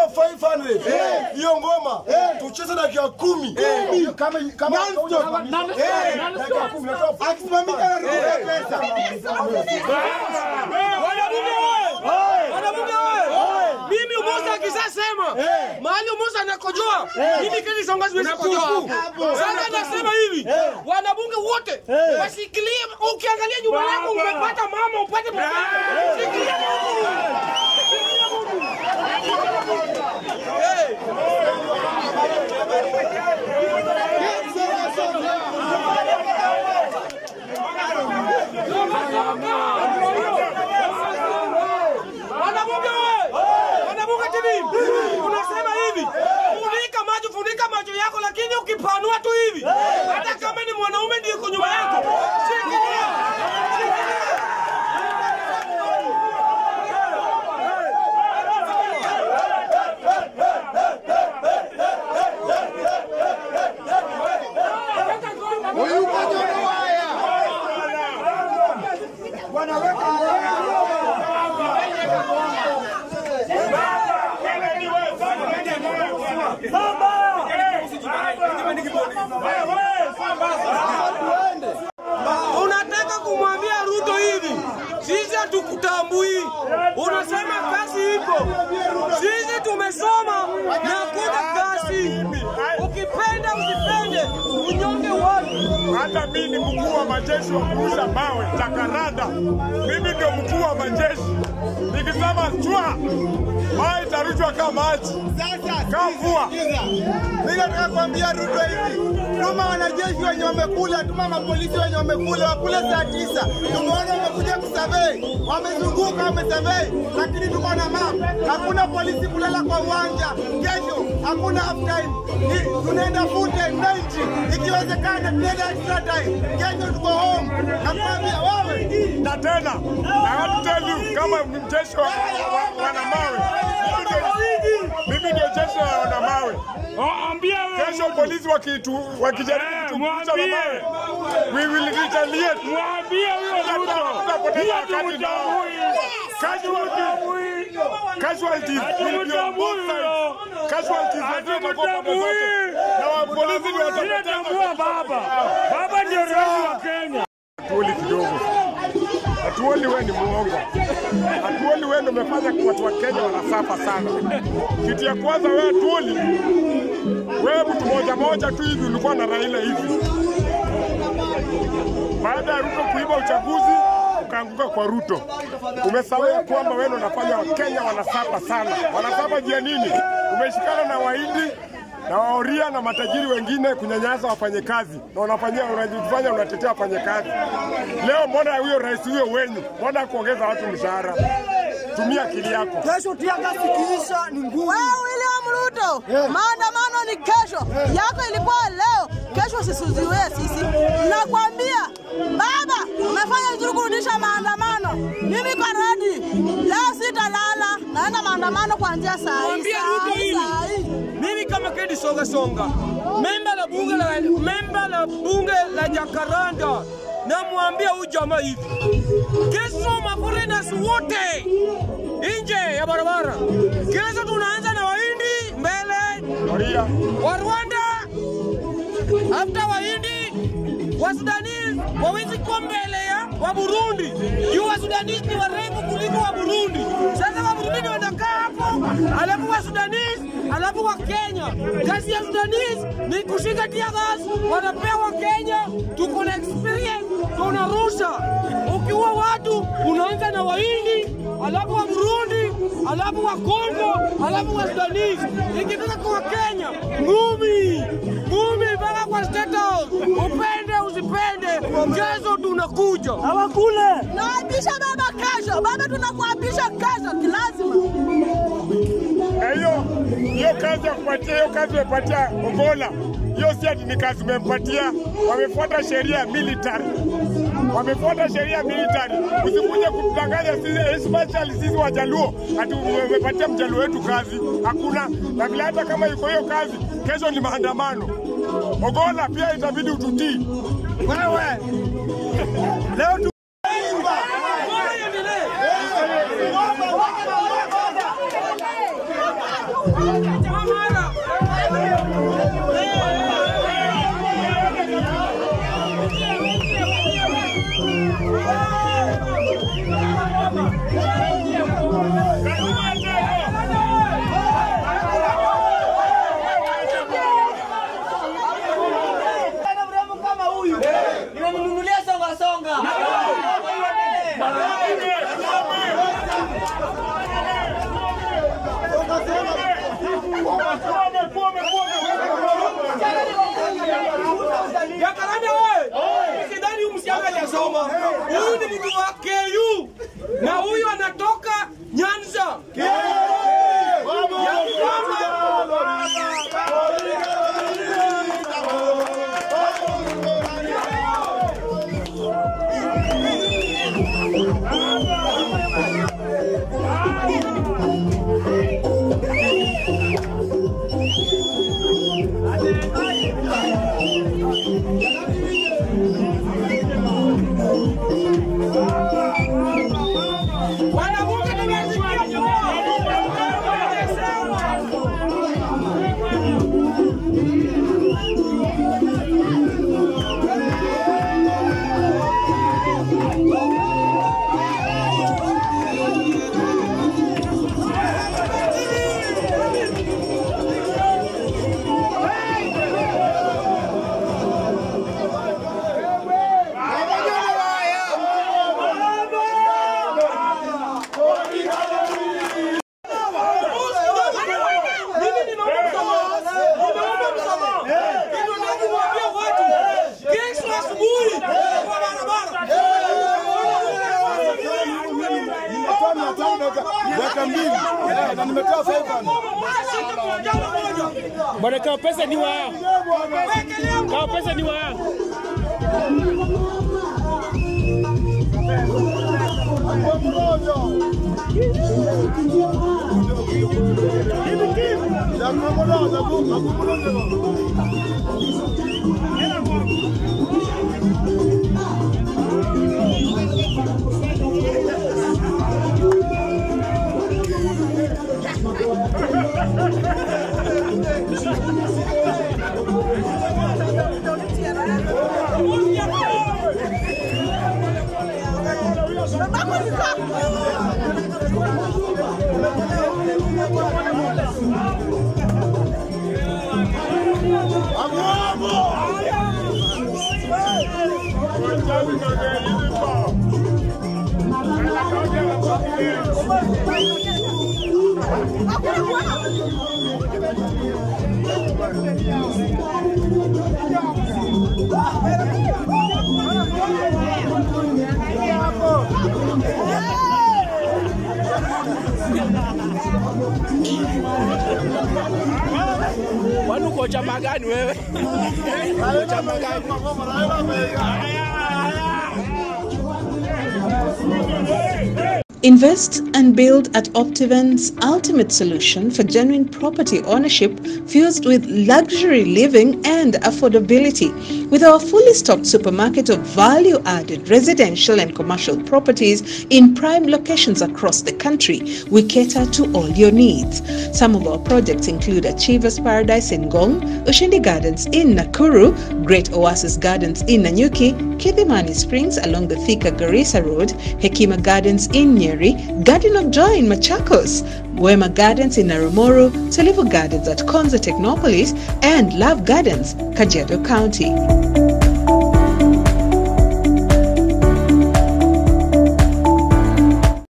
500 hiyo ngoma tucheze dakika kumi kama kama dakika kumi natoa Akisimamisha na ruhusa pesa. Wanabunge wewe! Wanabunge wewe! Mimi Umusa akishasema mahali Umusa anakojoa, mimi Kennedy Songa siwezi kukojoa hapo. Sasa nasema hivi, wanabunge wote washikilie. Ukiangalia nyuma yako umepata mama, upate mama. Shikilia Mungu. Shikilia Mungu. Eh. Wanabunge wewe! Wanabunge TV! Unasema hivi, funika macho, funika macho yako, lakini ukipanua tu hivi, hata kama ni mwanaume ndiye yuko nyuma yako, shikilia. Shikilia. Huyu kanyoro waya. Unataka kumwambia Ruto hivi, sisi hatukutambui. Unasema kazi iko, sisi tumesoma na hakuna kazi. Ukipenda usipende, unyonge watu. Hata mimi ni mkuu wa majeshi wa kurusha mawe Jakaranda. Mimi ndio mkuu wa majeshi. Nikisema chwa, mawe itarushwa kama maji, kama mvua. Mimi nataka kuambia Ruto hivi, tuma wanajeshi wenye wamekula, tuma mapolisi wenye wamekula, wakule saa tisa. Tumeona wamekuja kusurvey, wamezunguka, wamesurvey, lakini tuko na map. Hakuna polisi kulala kwa uwanja. Kesho hakuna half time, Ni- tunaenda full time 90, ikiwezekana tunaenda extra time. Kesho tuko home. Nakwambia wewe Na tena, I want to tell you kama mjeshi wa wa- wana mawe, mimi ndio- mimi ndio jeshi la wana mawe. Kesho polisi wakitu wakijaribu kutukucha na mawe, we will retaliate. Tutapoteza wakati nao. Casualties, casualties will be on both sides. Casualties lazima watakuwa pande zote. Na wa polisi ndio watapoteza. baba. Baba ndio rais wa Kenya. Hatuoli kidogo. Hatuoli wewe ni muongo. Hatuoli wewe ndio umefanya watu wa Kenya wanasafa sana. Kitu ya kwanza wewe hatuoli. Wewe mtu moja moja tu hivi ulikuwa na Raila hivi. Baada ya Ruto kuiba uchaguzi ukaanguka kwa Ruto. Umesahau ya kwamba wewe ndio unafanya Wakenya wanasapa sana. Wanasapa jia nini? Umeshikana na Wahindi na waoria na matajiri wengine kunyanyasa wafanyekazi na unafanyia unajifanya unatetea wafanyekazi. Leo mbona huyo rais huyo wenyu, mbona kuongeza watu mshahara? Tumia akili yako. kesho tiaga sikiisha ni ngumu. Wewe William Ruto, maandamano ni kesho. Yako ilikuwa leo, kesho sisuziwe sisi. Nakwambia baba, umefanya vizuri kurudisha maandamano. Mimi kwa redi leo sitalala, naenda maandamano kuanzia saa hii. Mwambie saa Ruto hii, hivi. saa hii. Mimi kama Kennedy Songa Songa, memba la bunge la memba la bunge la Jakaranda, namwambia huyu jamaa hivi, kesho maforeigners wote nje ya barabara. Kesho tunaanza na Wahindi mbele, Maria, wa Rwanda after Wahindi, wa Sudanese wawezi kuwa mbele ya wa Burundi. Juu wa Sudanese ni warefu kuliko wa Burundi. Sasa wa Burundi wanakaa hapo, alafu wa Sudanese, alafu wa Kenya. Kazi ya Sudanese ni kushika tear gas, wanapewa Kenya. Tuko na experience, tunarusha. Ukiua watu unaanza na Wahindi, alafu wa Burundi, alafu wa Kongo, alafu wa Sudanese. Ikifika kwa Kenya, ngumi ngumi mpaka kwa State House. Upende usipende, kesho tunakuja. Hawakule. Naapisha baba kesho, baba tunakuapisha kesho kilazima. na hiyo hiyo kazi ya kupatia hiyo kazi umepatia Ogola, hiyo si ati ni kazi umempatia. Wamefuata sheria ya military, wamefuata sheria ya military. Usikuje kutudanganya sisi, especially sisi Wajaluo, ati umepatia mjaluo wetu kazi. Hakuna na vile, hata kama iko hiyo kazi, kesho ni maandamano. Ogola pia itabidi ututii wewe. Leo tu Kijana mrembo kama huyu nimemnunulia songa songa. Jacaranda wewe, sidhani huyu msichana hajasoma. Huyu ni mtu wa KU na huyu anatoka Nyanza. Ya kwamba wanawake nimesikia Mimi nimeomba msamaha. Nimeomba msamaha. Hivyo ndio niwaambie watu. Kesho asubuhi kwa barabara. Nimetoa mia tano dakika- dakika mbili Eh, na nimetoa 500. Bwana kawa pesa ni wao. Kawa pesa ni wao. Kwani uko chama gani wewe? Uko chama gani? Invest and build at Optivent's ultimate solution for genuine property ownership fused with luxury living and affordability. With our fully stocked supermarket of value added residential and commercial properties in prime locations across the country, we cater to all your needs. Some of our projects include Achievers Paradise in Gong, Ushindi Gardens in Nakuru, Great Oasis Gardens in Nanyuki, Kidhimani Springs along the Thika Garissa Road, Hekima Gardens in Nyeri, Garden of Joy in Machakos, Wema Gardens in Narumoro, Tulivu Gardens at Konza Technopolis, and Love Gardens, Kajiado County.